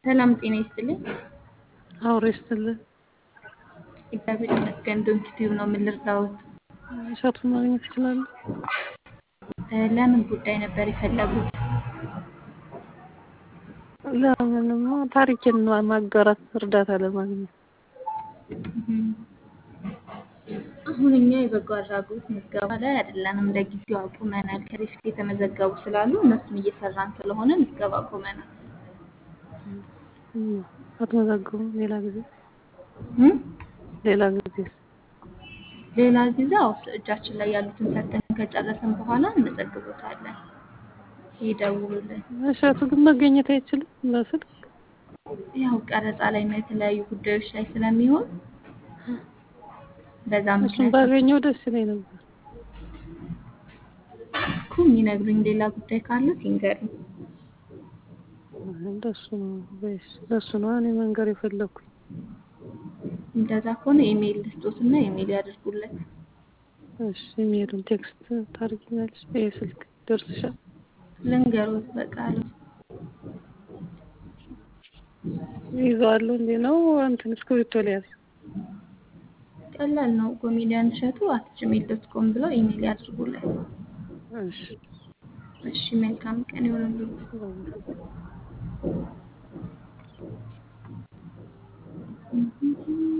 ሰላም ጤና ይስጥልኝ። አውሬ ስትልን እግዚአብሔር ይመስገን። ዶንኪ ቲዩብ ነው። ምን ልርዳዎት? እሸቱን ማግኘት ይችላሉ? እ ለምን ጉዳይ ነበር የፈለጉት? ለምንማ ታሪኬን ማጋራት እርዳታ ለማግኘት እም፣ አሁን እኛ የበጎ አድራጎት ምዝገባ ላይ አይደለንም። ለጊዜው አቁመናል። ከበፊት የተመዘገቡ ስላሉ እነሱን እየሰራን ስለሆነ ምዝገባ አቁመናል። እም፣ አትመዘግቡም? ሌላ ጊዜ እም፣ ሌላ ጊዜስ? ሌላ ጊዜ አዎ፣ እጃችን ላይ ያሉትን ሰርተን ከጨረስን በኋላ እንመዘግቦታለን። ይደውሉልን። እሸቱ ግን መገኘት አይችልም በስልክ ያው ቀረጻ ላይ እና የተለያዩ ጉዳዮች ላይ ስለሚሆን በዛ እሱን ምክንያት ባገኘው ደስ ይለኝ ነበር። እኮ የሚነግሩኝ ሌላ ጉዳይ ካለ ሲንገሩኝ። እንደሱ ነው ወይስ ለሱ ነው እኔ መንገር የፈለኩኝ? እንደዛ ከሆነ ኢሜይል ልስጦትና ኢሜይል ያድርጉለት። እሺ ኢሜሉን ቴክስት ታርጊኛለሽ? ይሄ ስልክ ደርስሻል? ልንገሮት በቃሉ ይዘዋለሁ እንዴ ነው እንትን እስክሪብቶ ሊያዝ ቀላል ነው። ኮሜዲያን እሸቱ አት ጂሜል ዶት ኮም ብለው ኢሜይል ያድርጉለት። እሺ እሺ መልካም ቀን ይሆንልዎት። በቃ።